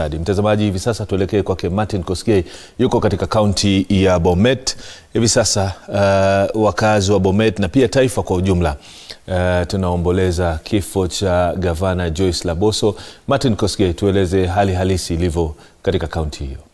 Mtazamaji, hivi sasa tuelekee kwake Martin Kosgei, yuko katika kaunti ya Bomet hivi sasa. Uh, wakazi wa Bomet na pia taifa kwa ujumla uh, tunaomboleza kifo cha gavana Joyce Laboso. Martin Kosgei, tueleze hali halisi ilivyo katika kaunti hiyo.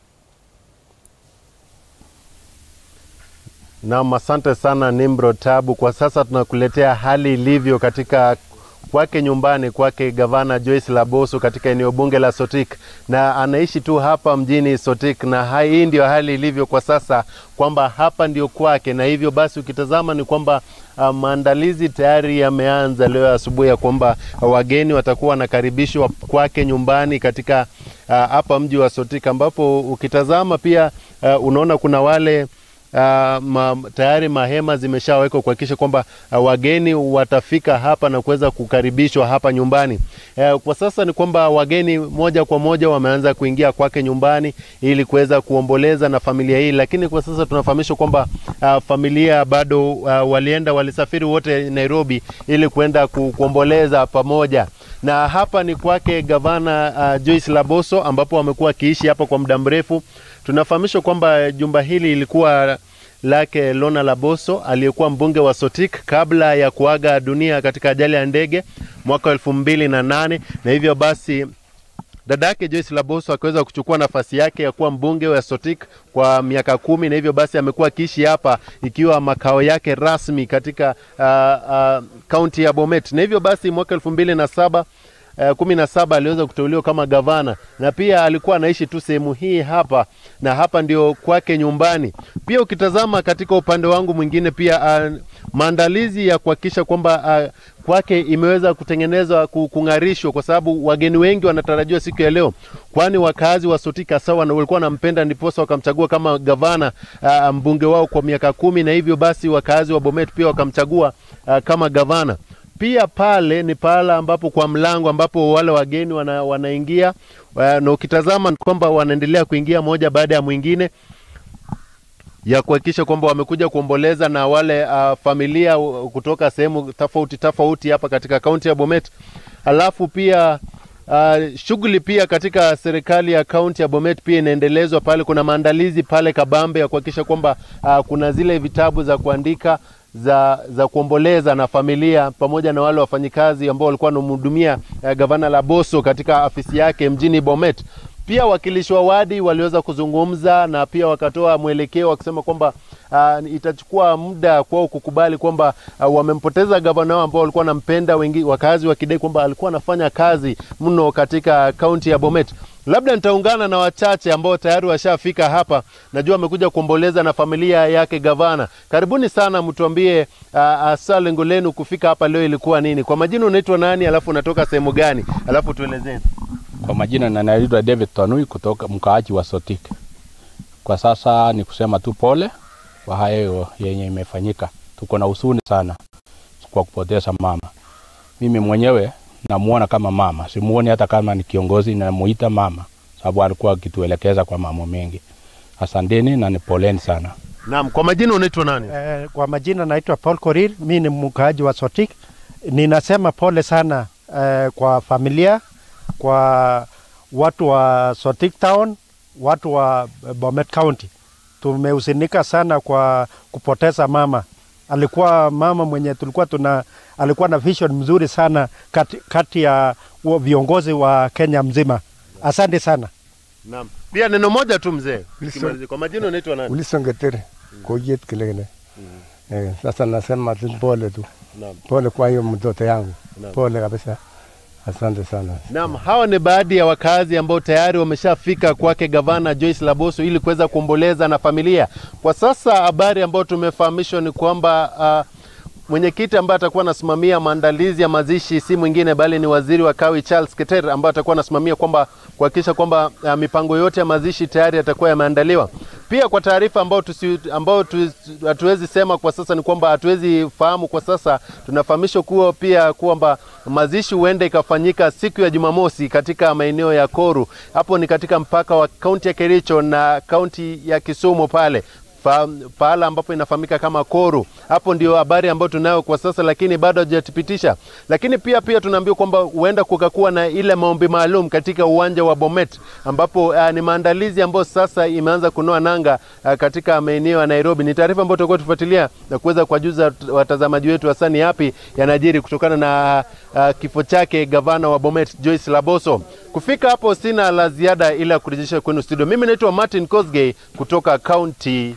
Naam, asante sana Nimro Tabu. Kwa sasa tunakuletea hali ilivyo katika kwake nyumbani kwake gavana Joyce Laboso katika eneo bunge la Sotik, na anaishi tu hapa mjini Sotik, na hii ndio hali ilivyo kwa sasa kwamba hapa ndio kwake, na hivyo basi ukitazama ni kwamba uh, maandalizi tayari yameanza leo asubuhi ya kwamba uh, wageni watakuwa wanakaribishwa kwake nyumbani katika hapa uh, mji wa Sotik, ambapo ukitazama pia uh, unaona kuna wale Uh, ma, tayari mahema zimeshawekwa kuhakikisha kwamba uh, wageni watafika hapa na kuweza kukaribishwa hapa nyumbani. Uh, kwa sasa ni kwamba wageni moja kwa moja wameanza kuingia kwake nyumbani ili kuweza kuomboleza na familia hii, lakini kwa sasa tunafahamishwa kwamba uh, familia bado uh, walienda walisafiri wote Nairobi ili kuenda ku, kuomboleza pamoja na hapa ni kwake gavana uh, Joyce Laboso ambapo wamekuwa akiishi hapa kwa muda mrefu. Tunafahamishwa kwamba jumba hili ilikuwa lake Lona Laboso aliyekuwa mbunge wa Sotik kabla ya kuaga dunia katika ajali ya ndege mwaka elfu mbili na nane na hivyo basi dada yake Joyce Laboso akiweza kuchukua nafasi yake ya kuwa mbunge wa Sotik kwa miaka kumi na hivyo basi amekuwa akiishi hapa ikiwa makao yake rasmi katika kaunti uh, uh, ya Bomet na hivyo basi mwaka elfu mbili na saba Uh, kumi na saba aliweza kuteuliwa kama gavana na pia alikuwa anaishi tu sehemu hii hapa na hapa ndio kwake nyumbani. Pia ukitazama katika upande wangu mwingine pia uh, maandalizi ya kuhakikisha kwamba uh, kwake imeweza kutengenezwa kung'arishwa, kwa sababu wageni wengi wanatarajiwa siku ya leo, kwani wakazi wa Sotika sawa na walikuwa wanampenda, ndiposa wakamchagua kama gavana uh, mbunge wao kwa miaka kumi, na hivyo basi wakazi wa Bomet pia wakamchagua uh, kama gavana pia pale ni pahala ambapo kwa mlango ambapo wale wageni wana, wanaingia na ukitazama kwamba wanaendelea kuingia moja baada ya mwingine ya kuhakikisha kwamba wamekuja kuomboleza na wale uh, familia kutoka sehemu tofauti tofauti hapa katika kaunti ya Bomet. Alafu pia uh, shughuli pia katika serikali ya kaunti ya Bomet pia inaendelezwa pale. Kuna maandalizi pale kabambe ya kuhakikisha kwamba uh, kuna zile vitabu za kuandika za za kuomboleza na familia pamoja na wale wafanyikazi ambao walikuwa wanamhudumia uh, gavana Laboso katika afisi yake mjini Bomet. Pia wakilishi wa wadi waliweza kuzungumza na pia wakatoa mwelekeo wakisema kwamba uh, itachukua muda kwao kukubali kwamba uh, wamempoteza gavana wao ambao walikuwa wanampenda, wengi wakazi wakidai kwamba alikuwa anafanya kazi mno katika kaunti ya Bomet. Labda nitaungana na wachache ambao tayari washafika hapa, najua amekuja kuomboleza na familia yake gavana. Karibuni sana, mtuambie hasa uh, lengo lenu kufika hapa leo ilikuwa nini? Kwa majina unaitwa nani, alafu unatoka sehemu gani, alafu tuelezee. Kwa majina na naitwa David Tanui kutoka mkaaji wa Sotik. Kwa sasa ni kusema tu pole kwa hayo yenye imefanyika. Tuko na huzuni sana kwa kupoteza mama. Mimi mwenyewe namuona kama mama, simuoni hata kama ni kiongozi, namuita mama sababu alikuwa akituelekeza kwa mambo mengi. Asanteni na ni poleni sana. Naam, kwa majina unaitwa nani? Eh, kwa majina naitwa Paul Korir, mi ni mkaaji wa Sotik. Ninasema pole sana eh, kwa familia, kwa watu wa Sotik Town, watu wa Bomet County. Tumehusinika sana kwa kupoteza mama. Alikuwa mama mwenye tulikuwa tuna, alikuwa na vision mzuri sana kati, kati ya viongozi wa Kenya mzima. Asante sana. Naam. Pia neno moja tu mzee. Kwa majina unaitwa nani? Wilson Getere. Koyet Kilene. Eh, sasa nasema tu pole tu. Naam. Pole kwa hiyo mtoto yangu. Naam. Pole kabisa. Asante sana. Naam, hawa ni baadhi ya wakazi ambao tayari wameshafika kwake gavana Joyce Laboso ili kuweza kuomboleza na familia. Kwa sasa habari ambayo tumefahamishwa ni kwamba uh, mwenyekiti ambaye atakuwa anasimamia maandalizi ya mazishi si mwingine bali ni waziri wa kawi Charles Keter ambaye atakuwa anasimamia kwamba kuhakikisha kwamba uh, mipango yote ya mazishi tayari yatakuwa yameandaliwa. Pia kwa taarifa ambayo tusi, ambayo hatuwezi sema kwa sasa ni kwamba hatuwezi fahamu kwa sasa, tunafahamishwa kuwa pia kwamba mazishi huenda ikafanyika siku ya Jumamosi katika maeneo ya Koru. Hapo ni katika mpaka wa kaunti ya Kericho na kaunti ya Kisumu pale fa, pahala ambapo inafahamika kama Koru. Hapo ndio habari ambayo tunayo kwa sasa, lakini bado hajathibitisha. Lakini pia pia tunaambiwa kwamba huenda kukakuwa na ile maombi maalum katika uwanja wa Bomet ambapo uh, ni maandalizi ambayo sasa imeanza kunoa nanga uh, katika maeneo ya Nairobi. Ni taarifa ambayo tutakuwa tufuatilia na kuweza kuwajuza watazamaji wetu hasa ni yapi yanajiri kutokana na uh, kifo chake gavana wa Bomet Joyce Laboso. Kufika hapo sina la ziada ila kurejesha kwenu studio. Mimi naitwa Martin Kosgei kutoka kaunti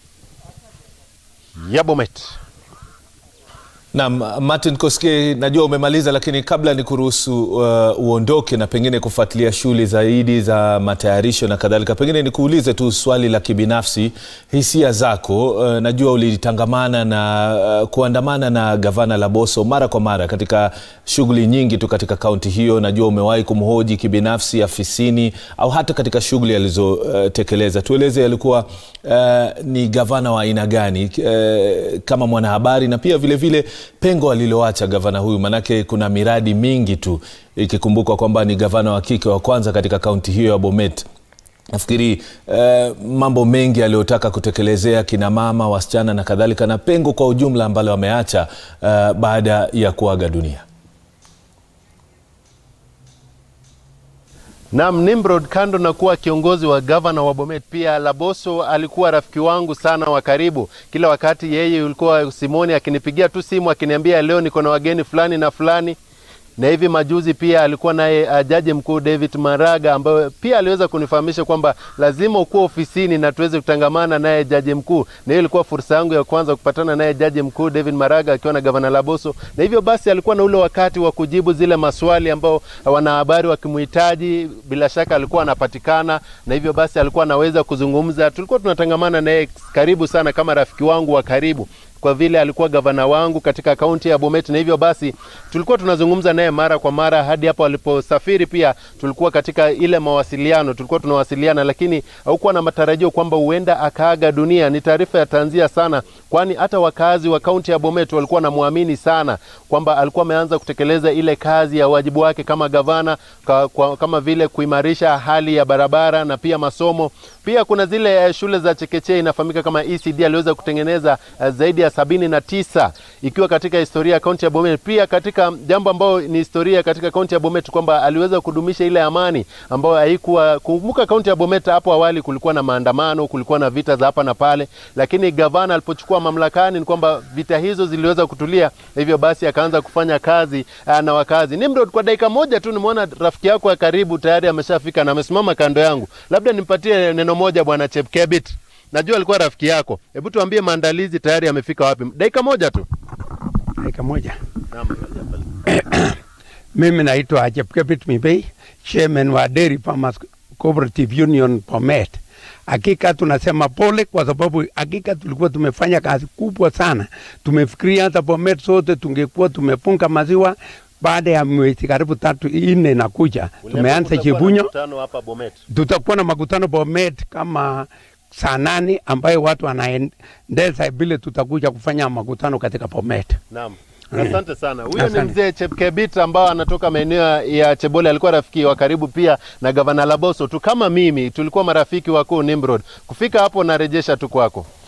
ya Bomet. Naam, Martin Koske, najua umemaliza, lakini kabla ni kuruhusu uh, uondoke na pengine kufuatilia shughuli zaidi za matayarisho na kadhalika, pengine nikuulize tu swali la kibinafsi, hisia zako. Uh, najua ulitangamana na uh, kuandamana na gavana Laboso mara kwa mara katika shughuli nyingi tu katika kaunti hiyo. Najua umewahi kumhoji kibinafsi afisini au hata katika shughuli alizotekeleza. Uh, tueleze alikuwa uh, ni gavana wa aina gani uh, kama mwanahabari na pia vile vile pengo aliloacha gavana huyu, manake kuna miradi mingi tu, ikikumbukwa kwamba ni gavana wa kike wa kwanza katika kaunti hiyo ya Bomet. Nafikiri eh, mambo mengi aliyotaka kutekelezea kina mama, wasichana na kadhalika, na pengo kwa ujumla ambalo ameacha eh, baada ya kuaga dunia. Naam, Nimrod, kando na kuwa kiongozi wa gavana wa Bomet, pia Laboso alikuwa rafiki wangu sana wa karibu. Kila wakati yeye ulikuwa Simoni akinipigia tu simu akiniambia leo niko na wageni fulani na fulani na hivi majuzi pia alikuwa naye uh, jaji mkuu David Maraga ambaye pia aliweza kunifahamisha kwamba lazima ukuwa ofisini na tuweze kutangamana naye jaji mkuu, na hiyo ilikuwa fursa yangu ya kwanza kupatana naye jaji mkuu David Maraga akiwa na gavana Laboso, na hivyo basi alikuwa na ule wakati wa kujibu zile maswali ambao wanahabari wakimhitaji, bila shaka alikuwa anapatikana, na hivyo basi alikuwa anaweza kuzungumza. Tulikuwa tunatangamana naye karibu sana kama rafiki wangu wa karibu kwa vile alikuwa gavana wangu katika kaunti ya Bomet, na hivyo basi tulikuwa tunazungumza naye mara kwa mara hadi hapo aliposafiri. Pia tulikuwa katika ile mawasiliano, tulikuwa tunawasiliana, lakini haukuwa na matarajio kwamba huenda akaaga dunia. Ni taarifa ya tanzia sana, kwani hata wakazi wa kaunti ya Bomet walikuwa namwamini sana kwamba alikuwa ameanza kutekeleza ile kazi ya wajibu wake kama gavana ka, kwa, kama vile kuimarisha hali ya barabara na pia masomo. Pia kuna zile uh, shule za chekechea inafahamika kama ECD aliweza kutengeneza uh, zaidi ya sabini na tisa ikiwa katika historia ya kaunti ya Bomet. Pia katika jambo ambayo ni historia katika kaunti ya Bomet kwamba aliweza kudumisha ile amani ambayo haikuwa. Kumbuka kaunti ya Bomet hapo awali kulikuwa na maandamano, kulikuwa na vita za hapa na pale, lakini gavana alipochukua mamlakani ni kwamba vita hizo ziliweza kutulia, hivyo basi akaanza kufanya kazi uh, na wakazi. Nimrod, kwa dakika moja tu nimeona rafiki yako ya karibu tayari ameshafika na amesimama kando yangu, labda nimpatie neno moja bwana Chepkebit. Najua alikuwa rafiki yako. Hebu tuambie maandalizi tayari yamefika wapi? Dakika moja tu. Dakika moja. Mimi naitwa Chepkebit Mibei, chairman wa Dairy Farmers Cooperative Union Bomet. Hakika tunasema pole kwa sababu hakika tulikuwa tumefanya kazi kubwa sana. Tumefikiria hata Bomet sote tungekuwa tumefunga maziwa baada ya mwezi karibu tatu nne na kuja tumeanza Chibunyo, tutakuwa na makutano Bomet kama saa nane ambayo watu wanaendeza vile tutakuja kufanya makutano katika Bomet. Naam. Asante sana. Huyo ni mzee Chepkebit ambao anatoka maeneo ya Chebole, alikuwa rafiki wa karibu pia na gavana Laboso tu kama mimi, tulikuwa marafiki wakuu Nimrod. Kufika hapo narejesha tu kwako.